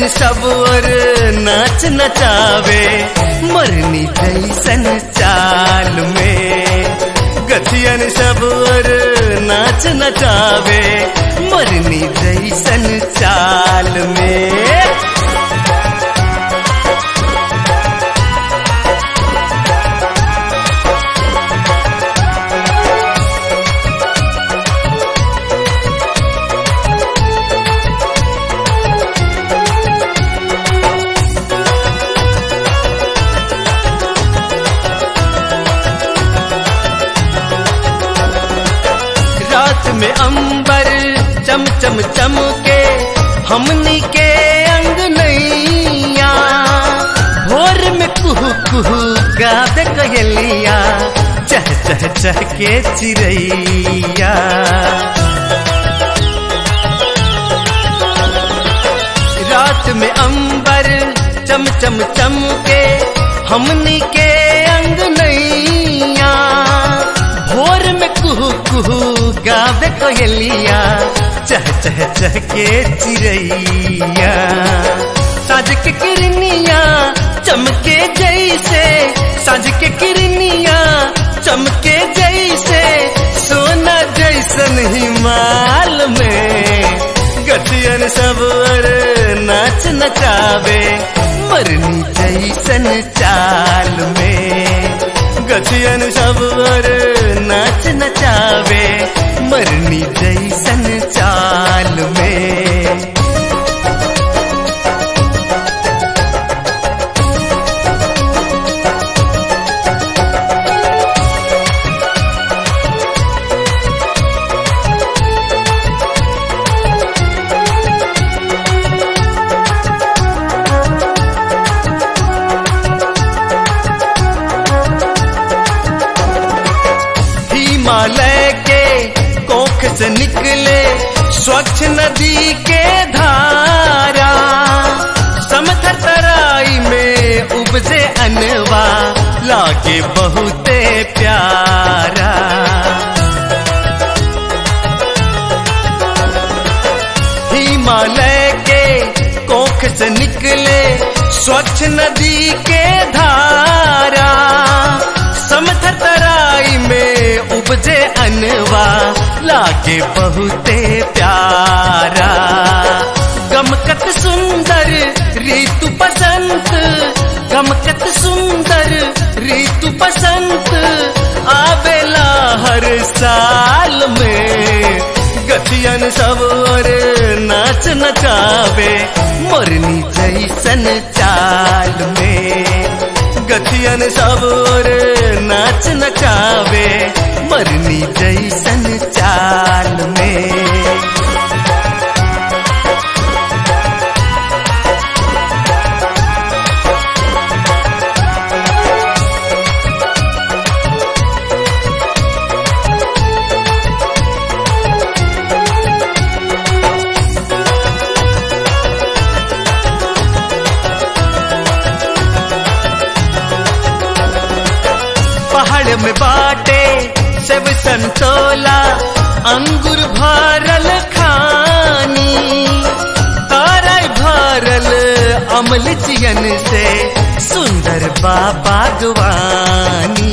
सब और नाच नचावे मरनी जैसन चाल में गथियन सब और नाच नचावे मरनी जैसन चाल में रात में अंबर चम चम चम के हमनी के अंग नैया भोर में कुहू कुहू गाद कयलिया चह चह चह के चिड़ैया रात में अंबर चम चम चम के हमनी के अंग नैया भोर में कुहू कुहू गावे कोयलिया चह चह चह के चिड़ैया साज के किरनिया चमके जैसे साज के किरनिया चमके जैसे सोना जैसन हिमाल में गठियन सब और नाच नचावे मरनी जैसन चाल में गठियन सब और नाच नचावे मरनी जैसन चाल में हिमालय के कोख से निकले स्वच्छ नदी के धारा समथर तराई में उपजे अनवा लागे बहुते प्यारा हिमालय के कोख से निकले स्वच्छ नदी के धारा समथर तराई में उपजे अनवा लागे बहुते प्यारा गमकत सुंदर ऋतु बसंत गमकत सुंदर ऋतु बसंत आवेला हर साल में गठियन सब और नाच नचावे मोरनी जैसन चाल में गठियन सब और नाच नचावे मरनी जैसन चाल में पहाड़ में बाटे सेब संतोला अंगूर भरल खानी तारा भरल अमल चियन से सुंदर बा बागवानी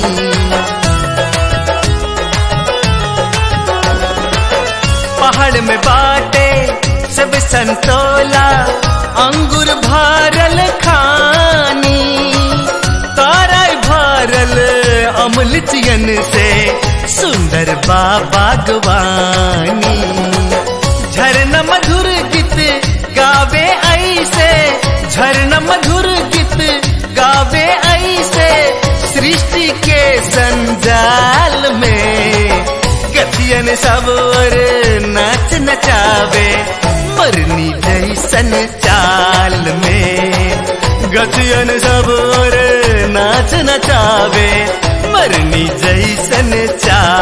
पहाड़ में बाटे सब संतोला अंगूर भरल खानी तारा भरल अमल चियन से सुंदर बा बागवानी झरना मधुर गीत गावे ऐसे झरना मधुर गीत गावे ऐसे सृष्टि के संजाल में गतियन सब और नाच नचावे मरनी जैसन चाल में गतियन सब और नाच नचावे मरनी जैसन चाल